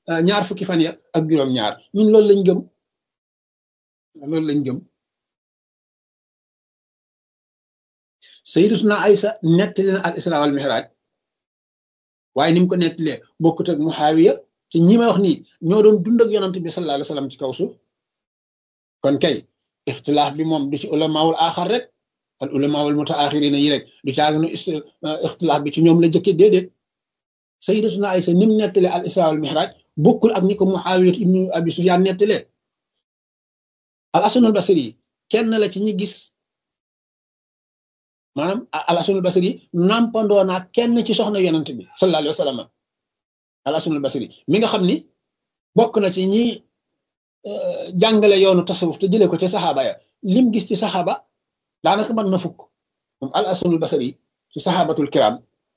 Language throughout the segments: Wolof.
ñaar fukki fan ya ak juróom-ñaar ñun loolu lañ gëm loolu lañ gëm sayyidatuna Aysa nettali na al isra wal mihraj waaye ni mu ko nettalee bokkut ak Muhaawiya te ñi may wax nii ñoo doon dund ak yonant bi sallallahu alayhi wasallam ci kaw suuf kon kay ixtilaaf bi moom du ci ulamaawul aaxar rek al ulamaawul mutaaxirina yi rek du caaginu ixtilaaf bi ci ñoom la jëkke déedéet sayyidatuna Aysa ni mu nettalee al isra wal mihraj bokkul ak ni ko Muhaawiya ibnu Abi Sufyaan nettalee al Hasanul Basri kenn la ci ñi gis maanaam al Hasanul Basri nampandoo naa kenn ci soxna yonent bi sallallahu alayhi wa sallam al Hasanul Basri mi nga xam ni bokk na ci ñi jàngale yoonu tasawuf te jëlee ko ci saxaaba ya lim gis ci saxaaba daanaka mën na fukk moom al Hasanul Basri ci saxaabatul kiram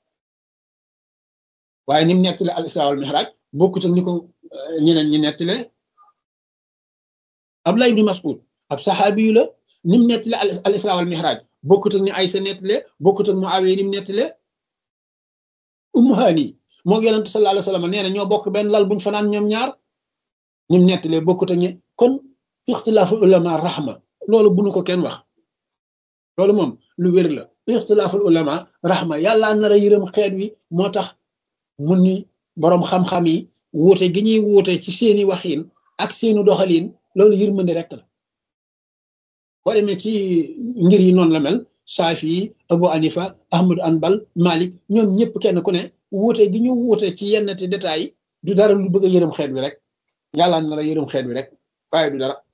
waaye ni mu nettale al isra wal mihraj bokkut ak ni ko ñeneen ñi nettale Abdullah ibn Mas'ud ab saxaabi yu la ni mu nettale al isra wal mihraj bokkut ak ni Aysa nettale bokkut ak Muawiya ni mu nettale Ummu Hani moo yonent sallallahu alayhi wasallam nee na ñoo bokk benn lal buñ fanaan ñoom ñaar ni mu nettalee bokkut ak ñi kon ixtilaafu ulama rahma loolu bu nu ko kenn wax loolu moom lu wér la ixtilaaful ulama rahma yàlla nar a yërëm xeet wi moo tax mun ni boroom xam-xam yi wuute gi ñuy wuute ci seeni waxiin ak seeni doxaliin loolu yërmande rek la boo demee ci ngir yi noonu la mel Saafi Abu Hanifa Ahmad Anbal Malik ñoom ñëpp kenn ku ne wuute gi ñu wuute ci yenn te détails yi du dara lu bëgg a yërëm xeet wi rek yàlla na la yërëm xeet wi rek waaye du dara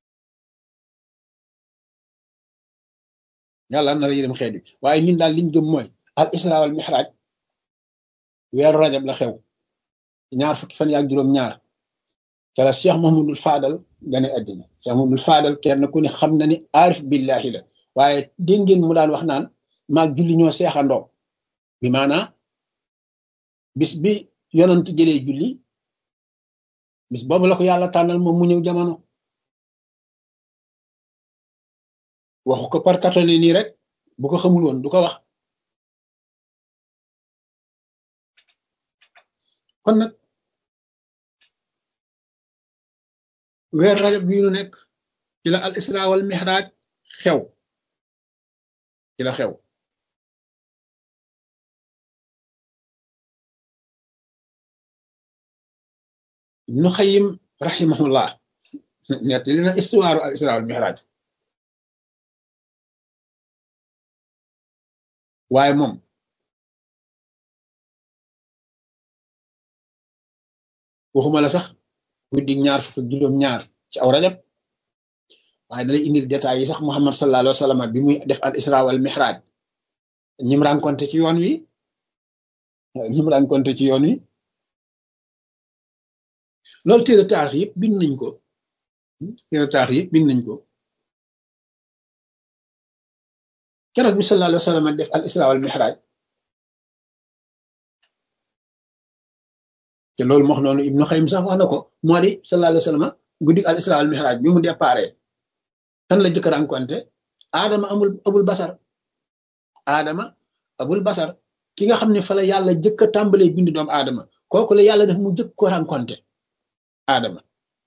yàlla na la yërëm xeet wi waaye ñun daal liñ gëm mooy al isra wal mihraj weeru rajab la xew ñaar fukki fan yaak juróom ñaar ca la Cheikh Mahmoudul Fadal gane àddina Cheikh Mahmoudul Fadal kenn ku ne xam na ni aarif billahi la waaye dégg ngeen mu daan wax naan maag julli ñoo seexandoo bi maanaa bis bi yonant jëlee julli bis boobu la ko yàlla tànnal moom mu ñëw jamono waxu ko par katone nii rek bu ko xamul woon du ko wax kon nag weer rajab bii nu nekk ci la al isra wal mihraj xew ci la xew ibnu xayim rahimahullah nettali na istuwaaru al isra wal mihraj waaye moom waxuma la sax guddi ñaar fukk ak juróom ñaar ci aw rajab waaye dalay indil détails yi sax muhammad sallallahu alayhi wa sallam bi muy def al isra wal mihraj ñim rencontré ci yoon wi ñim rencontré ci yoon wi loolu téere taarix yëpp bind nañ ko téere taarix yëpp bind nañ ko keroog bi sallallahu alayhi wa sallam def al isra wal mihraj te loolu moo xam noonu ibnu xayim sax wax na ko moo di sallallahu alayhi wa sallam guddi al isra wal mihraj bi mu déparé kan la jëkk rencontré aadama amul abul basar aadama abul basar ki nga xam ne fa la yàlla jëkk a tàmbalee bind doomu aadama kooku la yàlla def mu jëkk ko rencontré aadama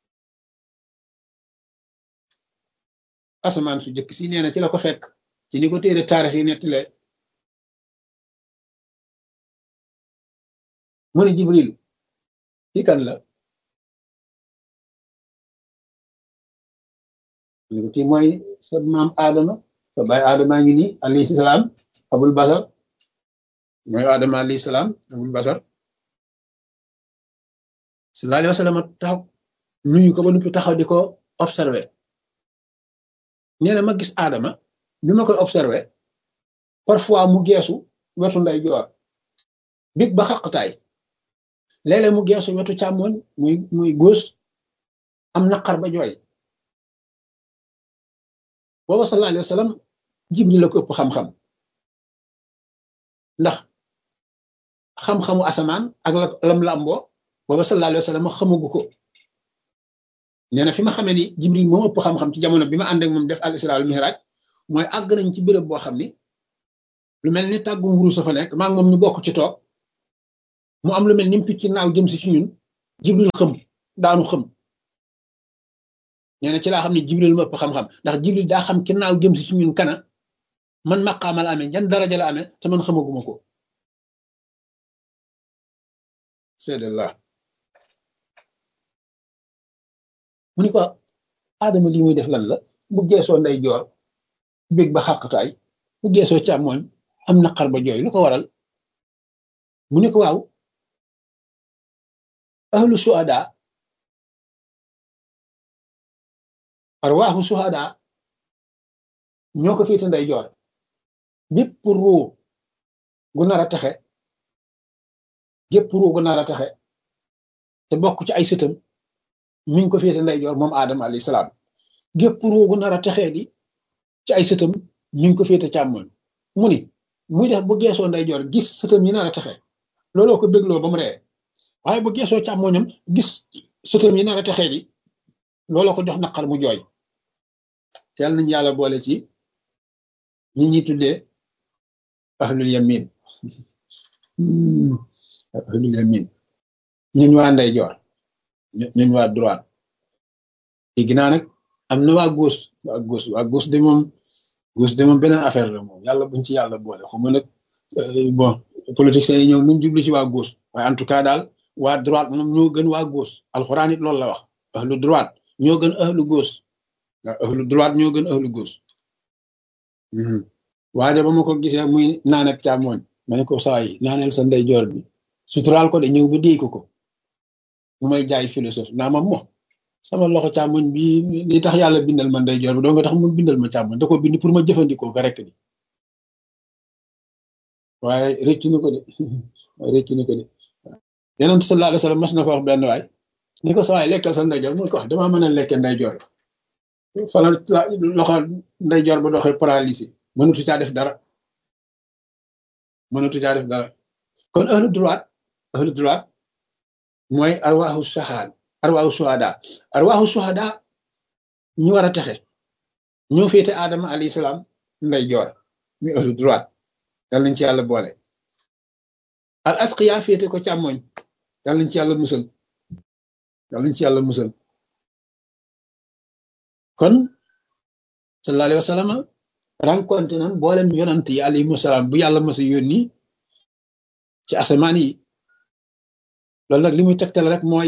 asamaan su jëkk si nee na ci la ko fekk ci ni ko téere taarix yi nettile mu ne jibril kii kan la ni ko kii mooy sa maam aadama sa baay aadama ngi nii alayhi salaam abul basar mooy aadama alayhi salaam abul basar sallallahu alayhi wa sallam taxaw nuyu ko ba nuppi taxaw di ko observé nee na ma gis aadama bi ma koy observé parfois mu geesu wetu nday joor big ba xaqtaay léeg-léeg mu geesu wetu càmmoñ muy muy góos am naqar ba jooy booba sallallahu alayhi wa sallam jibril la ko ëpp xam-xam ndax xam-xamu asamaan ak la lam làmboo booba sallallahu alayhi wa sallam xamagu ko nee na fi ma xamee ni jibril moom ëpp xam-xam ci jamono bi ma ànd ak moom def al isra wal mihraj mooy àgg nañ ci béréb boo xam ni lu mel ni tàggu mburu sa fa nekk maa ngi moom ñu bokk ci toog mu am lu mel ni picc naaw jëm si ci ñun jibril xëm daanu xëm nee na ci laa xam ne jibril ma ëpp xam-xam ndax jibril daa xam ginnaaw jëm si ci ñun kana man maqaamal amee jan daraja la amee te man xamaguma ko seedallah mu ni ko aadama lii muy def lan la bu geesoo nday joor bég ba xàqtaay bu geesoo càmmooñ am naqar ba jooy lu ko waral mu ni ko waaw ahlu suhada arwaaxu suhada ñoo ko féete nday joor bépp ruu gu nar a texe gépp ruu gu nar a texe te bokk ci ay sëtam mi ngi ko féete nday joor moom aadama alayhi salaam gépp ruu gu nar a texee di ci ay sëtam mi ngi ko féete càmmoñ mu ni muy def bu geesoo nday joor gis sëtam yi nar a texe looloo ko bégloo ba mu ree waaye bu geesoo càmmoñam gis sëtam yi nar a texee di looloo ko jox naqar mu jooy yàlla nañu yàlla boole ci ñi ñi tuddee ahlul yamin ahlul yamin ñun waa nday joor ñun waa droite léegi naa nag am na waa gauche waa gauche waa gauche de moom gauche de moom beneen affaire la moom yàlla buñ ci yàlla boole xaw ma nag bon politiciens yi ñëw luñ jublu ci waa gauche waaye en tout cas daal waa droite moom ñoo gën waa gauche alxuraan it loolu la wax ahlu droite ñoo gën ahlu gauche waaw ahlu droite ñoo gën ahlu gauche waaye ba ma ko gisee muy naan ak càmmooñ ma ne ko saa yi naaneel sa ndeyjoor bi suturaal ko de ñëw ba déy ko ko mu may jaay philosophe naa ma mo sama loxo càmmoñ bi li tax yàlla bindal ma ndeyjoor bi doo nga tax mu bindal ma càmmoñ da ko bind pour ma jëfandikoo ko rek di waaye rëccu na ko de rëccu na ko de yonent sallallahu alayhi wasallam mas na ko wax benn waay ni ko sa waay lekkal sa ndeyjoor mu ko wax damaa mën a lekkee ndeyjoor fala loxo ndeyjoor ba doxee paralysé mënatu caa def dara mënatu caa def dara kon ahlu droite ahlu droite mooy arwaaxu saxaad arwaaxu suhada arwaaxu suhada ñu war a texe ñoo féete aadama alayhi salaam ndeyjoor ñu ahlu droite yal nañ ci yàlla boole al asqiya féete ko càmmoñ yal nañ ci yàlla musal yal nañ ci yàlla musal kon sallallahu alayhi wa sallam rencontré nan boolem yonant yi alayhimu salaam bu yàlla masa yónni ci asamaan yi loolu nag li muy tegtal rek mooy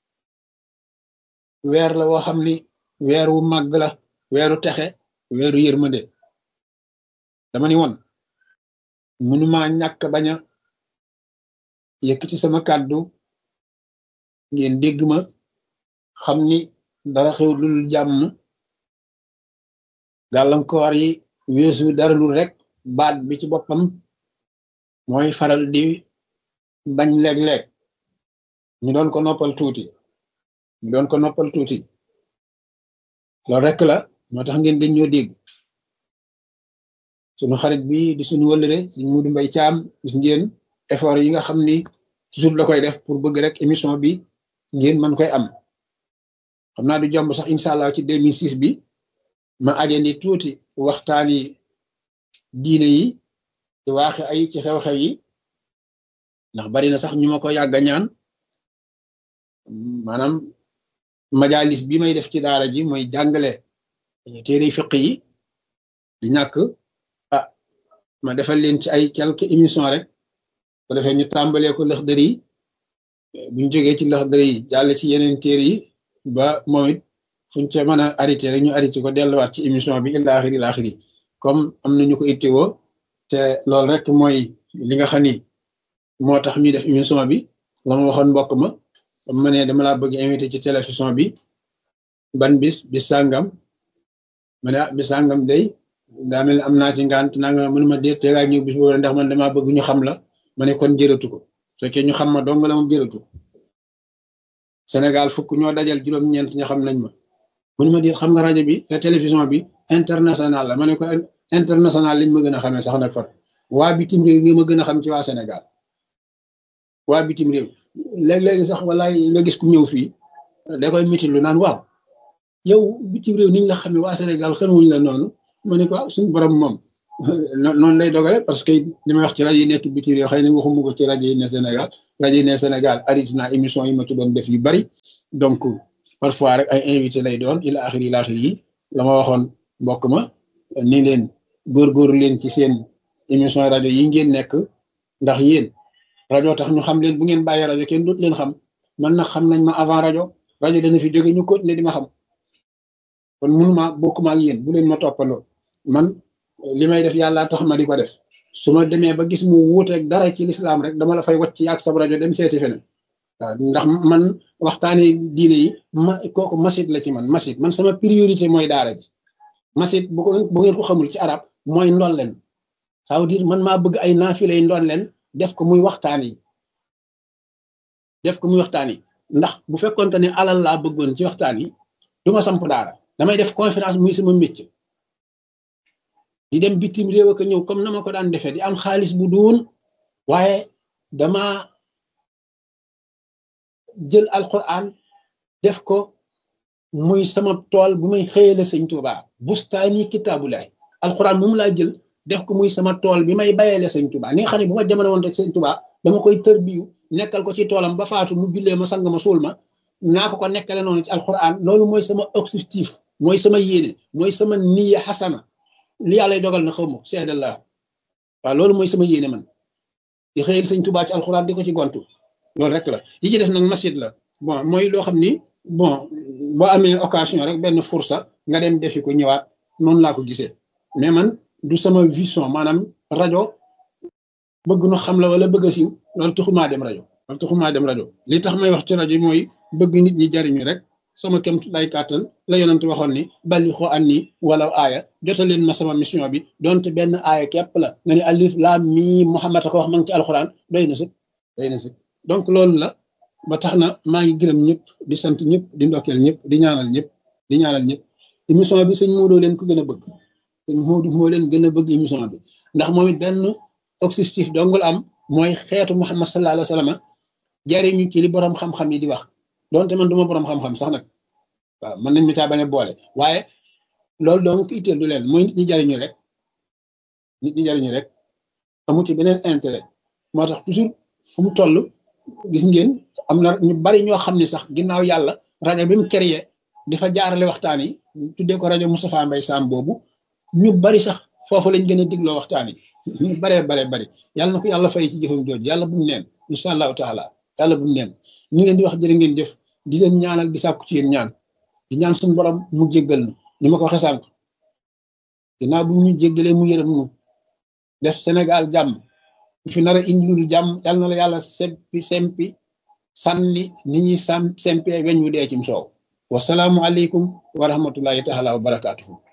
weer la woo xam ni weer wu màgg la weeru texe weeru yërmande dama ni woon mënuma ñàkk bañ a yëkkati sama kàddu ngeen dégg ma xam ni dara xew lul jàmm gàllankoor yi weesu dara lul rek baat bi ci boppam mooy faral di bañ léeg-léeg ñu doon ko noppal tuuti ñu doon ko noppal tuuti loolu rek la moo tax ngeen dañ ñoo dégg sunu xarit bi di suñu wëllëre suñ mudu mbay caam gis ngeen effort yi nga xam ni toujours la koy def pour bëgg rek émission bi ngeen mën koy am xam naa du jomb sax incha allah ci 2006 bi ma ajandi tuuti waxtaani diine yi ci waaxe ay ci xew-xew yi ndax bari na sax ñu ma ko yàgg a ñaan maanaam majalis bi may def ci daara ji mooy jàngale téere fiq yi du ñàkk ah ma defal leen ci ay quelques émissions rek bu defee ñu tàmbalee ko lëx dër yi buñ jógee ci lëx dër yi jàll ci yeneen téere yi ba moom it fuñ ca mën a arrêté rek ñu arrêté ko delluwaat ci émission bi ila axiri ila axiri comme am nañu ko itteewoo te loolu rek mooy li nga xam ni moo tax ñuy def émission bi la ma waxoon mbokk ma ma ne dama laa bëgg invité ci télévision bi ban bis bis sàngam ma ne ah bis sàngam day daa mel ne am naa ci ngant naa nga mënuma déet te ngaa ñëw bis boobu ndax man damaa bëgg ñu xam la ma ne kon jërëtu ko fekkee ñu xam ma dong la moom jërëtu Sénégal fukk ñoo dajal juróom-ñeent ña xam nañ ma mënuma déet xam nga rajo bi télévision bi international la ma ne ko international liñ ma gën a xamee sax nag far waa bitim réew mi ma gën a xam ci waa Sénégal waa bitim réew léeg-léegi sax walaay nga gis ku ñëw fii da koy mitil lu naan waaw yow bitim réew niñ la xamee waa Sénégal xamuñ la noonu ma ne ko suñu borom moom noonu lay dogale parce que li may wax ci rajo yi nekk bitim yoo xëy na waxuma ko ci rajo yi ne Sénégal rajo yi ne Sénégal arrêté naa émission yi ma ci doon def yu bari donc parfois rek ay invité lay doon ila axiri ila axiri yi la ma waxoon mbokk ma ni leen góorgóorlu leen ci seen émission rajo yi ngeen nekk ndax yéen rajo tax ñu xam leen bu ngeen bàyyee rajo kenn dut leen xam man nag xam nañ ma avant rajo rajo dana fi jóge ñu continuer di ma xam kon mënuma bokkuma ak yéen bu leen ma toppandoo man li may def yàlla tax ma di ko def su ma demee ba gis mu wuuteeg dara ci lislaam rek dama la fay wàcc yàgg sab rajo dem seeti feneen waaw ndax man waxtaani diine yi ma kooku masit la ci man masit man sama priorité mooy daara ji masit bu ko bu ngeen ko xamul ci arab mooy ndolleen ça veut dire man maa bëgg ay naafilay ndolleen def ko muy waxtaan yi def ko muy waxtaan yi ndax bu fekkonte ne alal laa bëggoon ci waxtaan yi du ma samp daara damay def conférence muy sama métier di dem bitim réew ak ñëw comme na ma ko daan defee di am xaalis bu duun waaye dama jël alquran def ko muy sama tool bu may xëyale sëñ Tuuba bustaani kitaabulaay alquran moom laa jël def ko muy sama tool bi may bayele sëñ Tuuba ni nga xam ne bu ma jamono woon rek sëñ Tuuba dama koy tërbiyu nekkal ko ci toolam ba faatu mu jullee ma sang ma suul ma naa ko ko nekkale noonu ci alquran loolu mooy sama objectif mooy sama yéene mooy sama niya xasana li yàlla dogal na xaw ma seede la waaw loolu mooy sama yéene man di xëyal sëñ Tuubaa ci alxuraan di ko ci gontu loolu rek la yi ci des nag masjid la bon mooy loo xam ni bon boo amee occasion rek benn fursa nga dem defi ko ñëwaat noonu laa ko gisee mais man du sama vision maanaam rajo bëgg nu xam la wala bëgg a siiw loolu taxumaa dem rajo loolu taxumaa dem rajo li tax may wax ci rajo mooy bëgg nit ñi jariñu rek sama kem lay kàttan la yonent waxoon ni bali xoo an ni wala aaya jotaleen ma sama mission bi donte benn aaya képp la nga ni alif laam mii Muhammad a ko wax ma ngi ci alxuraan doy na sëkk doy na sëkk donc loolu la ba tax na maa ngi gërëm ñëpp di sant ñëpp di ndokkeel ñëpp di ñaanal ñëpp di ñaanal ñëpp émission bi sëñ Modou leen ko gën a bëgg sëñ Modou moo leen gën a bëgg émission bi ndax moom it benn objectif dongul am mooy xeetu Muhammad sallallahu alayhi wa sallam jariñu ci li borom xam-xam yi di wax donte man duma borom xam-xam sax nag waaw mën nañ mi taa bañ a boole waaye loolu donc itteel du leen mooy nit ñi jariñu rek nit ñi jariñu rek amu ci beneen intérêt moo tax toujours fu mu toll gis ngeen am na ñu bari ñoo xam ne sax ginnaaw yàlla rajo bi mu créé di fa jaarale waxtaan yi tuddee ko rajo Moustapha Mbaye Sam boobu ñu bari sax foofu lañ gën a digloo waxtaan yi ñu baree bare bari yàlla na ko yàlla fay ci jëfam jooju yàlla bu mu neen incha allahu taala yàlla bu mu neen ñu ngi leen di wax jërë ngeen jëf di leen ñaanal di sàkku ci yéen ñaan di ñaan suñu borom mu jéggal nu ni ma ko waxee sànq ginnaaw bu ñu jéggalee mu yërëm nu def Sénégal jàmm fi nar a indi lu jàmm yal na la yàlla sempi sempi sànni ni ñuy sam sempee weñ wu dee cim soow wasalaamu aleykum wa rahmatullahi taala wa barakaatuhu